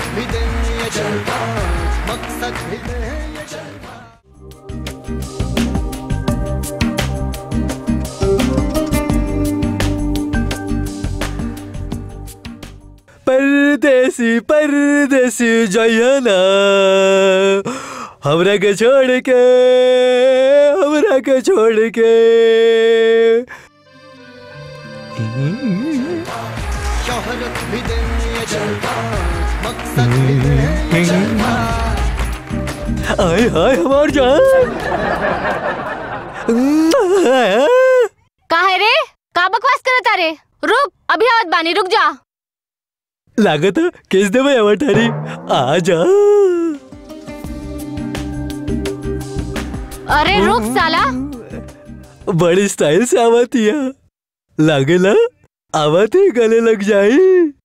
शोहरत भी दे ये जलवा मकसद भी दे ये जलवा परदेसी परदेसी जयना हमरा के छोड़ के हमरा के छोड़ के शोहरत भी दे ये जलवा मकसद भी दे ये जलवा आय हाय हमार जान का है रे का बकवास करत रे रुक अभी आवत बानी रुक जा लागत है, किस देवे अवठारी आ जा अरे रुक साला बड़ी स्टाइल से आवत हिया लागेला आवत ही गले लग जाई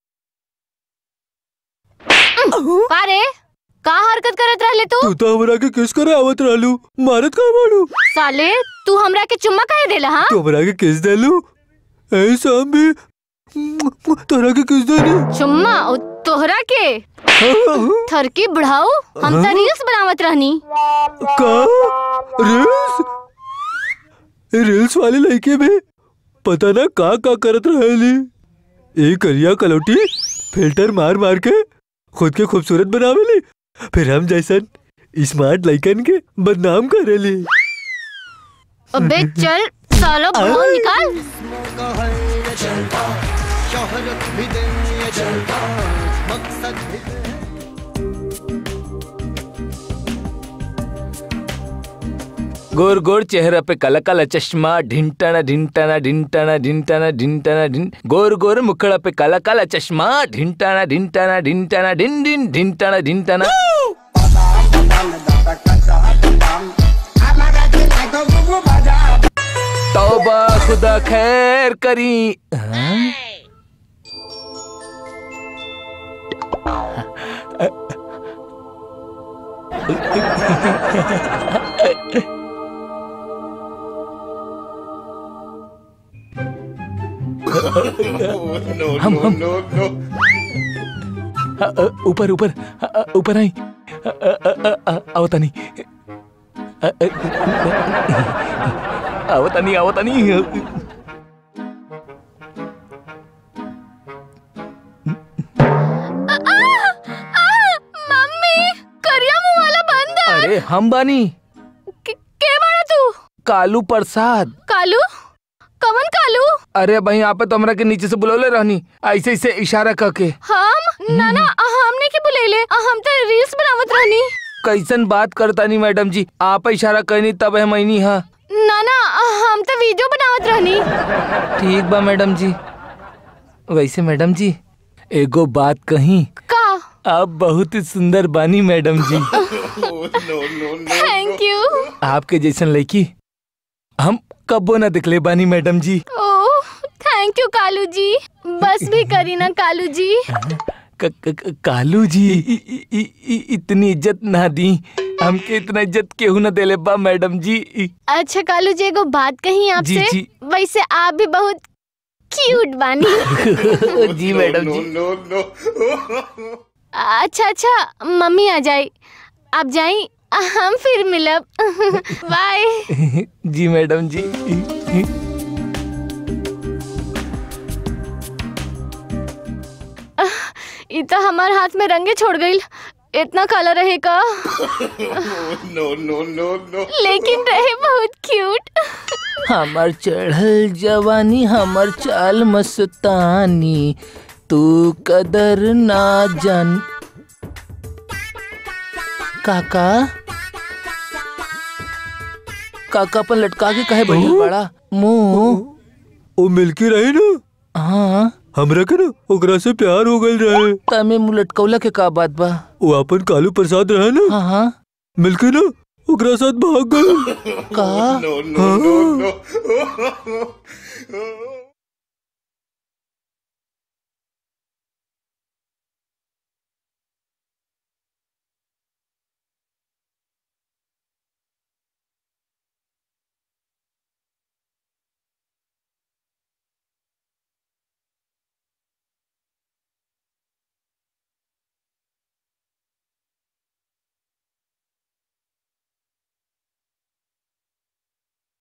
का रे का हरकत करत रहले तू तू तो हमरा के किस करे आवत रहलू मारत का मारू साले तू हमरा के चुम्मा काहे देला हां तू हमरा के किस देलू ऐसा भी तोरा के किस देनी चुम्मा ओ तोहरा के थरकी बढ़ाऊ हम त रील्स बनावत रहनी का रील्स रील्स वाले लड़के में पता ना का का करत रहेली ए करिया कलौटी फिल्टर मार मार के खुद के खूबसूरत बनावेली फिर हम जैसन स्मार्ट लड़कन के बदनाम करेली अबे चल सालो फोन निकाल का है ये जलवा शोहरत भी दे ये जलवा मकसद भी दे गोर गोर चेहरा पे काला काला चश्मा ढिंटाना ढिंटाना ढिंटाना ढिंटाना ढिंटाना ढिन गोर गोर मुखड़ा पे काला काला चश्मा ढिंटाना ढिंटाना ढिंटाना ढिन ढिन ढिंटाना ढिंटाना तौबा खुदा खैर करी हाँ? हम हम अ, अ, ऊपर ऊपर अ, अ, ऊपर आई अ, अ, अ, अ, आवता नहीं अ, अ, आवता नहीं आवता नहीं मम्मी करिया मुंह वाला बंदर अरे हम बानी के, के बड़ा तू कालू प्रसाद कालू कमन कालू अरे भाई यहाँ पे तो हमरा के नीचे से बुलौले रहनी ऐसे ऐसे इशारा करके हम ना ना हमने के बुलेले हम तो रील्स बनावत रहनी कैसन बात करता नहीं मैडम जी आप इशारा करनी तब है मैनी हाँ ना ना हम तो वीडियो बनावत रहनी ठीक बा मैडम जी वैसे मैडम जी एगो बात कही का आप बहुत ही सुंदर बानी मैडम जी थैंक यू आपके जैसन लड़की हम कबो ना दिखले बानी मैडम जी ओह थैंक यू कालू जी बस भी करी ना कालू जी क, क, क, कालू जी इ, इ, इ, इ, इतनी इज्जत ना दी हमके इतना इज्जत केहू ना देले बा मैडम जी इ, अच्छा कालू जी एगो बात कही आपसे जी, जी। वैसे आप भी बहुत क्यूट बानी जी मैडम जी अच्छा अच्छा मम्मी आ जाई आप जाई हम फिर मिलब बाय जी मैडम जी ये तो हमारे हाथ में रंगे छोड़ गई इतना काला रहेगा लेकिन रहे बहुत क्यूट हमर चढ़ल जवानी हमर चाल मस्तानी तू कदर ना जान काका काका अपन लटका के कहे बैठल बड़ा मुंह वो मिलके रही ना हाँ हमरा के ना ओकरा से प्यार हो गई रहे तमे मुंह लटकौला के का बात बा वो अपन कालू प्रसाद रहे ना हाँ हाँ मिलके ना ओकरा साथ भाग गए का हाँ